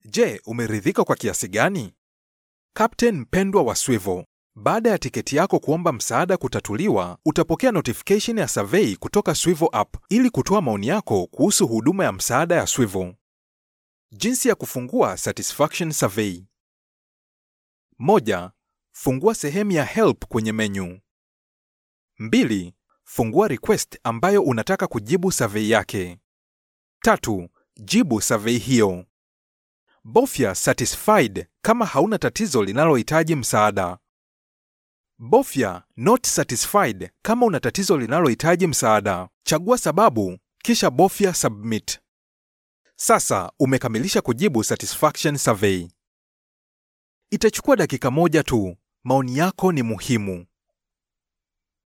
Je, umeridhika kwa kiasi gani? Captain mpendwa wa Swivel, baada ya tiketi yako kuomba msaada kutatuliwa, utapokea notification ya survey kutoka Swivel app ili kutoa maoni yako kuhusu huduma ya msaada ya Swivel. Jinsi ya kufungua satisfaction survey. Moja, fungua sehemu ya help kwenye menu. Mbili, fungua request ambayo unataka kujibu survey yake. Tatu, jibu survey hiyo. Bofya satisfied kama hauna tatizo linalohitaji msaada. Bofya not satisfied kama una tatizo linalohitaji msaada. Chagua sababu kisha bofya submit. Sasa umekamilisha kujibu satisfaction survey. Itachukua dakika moja tu. Maoni yako ni muhimu.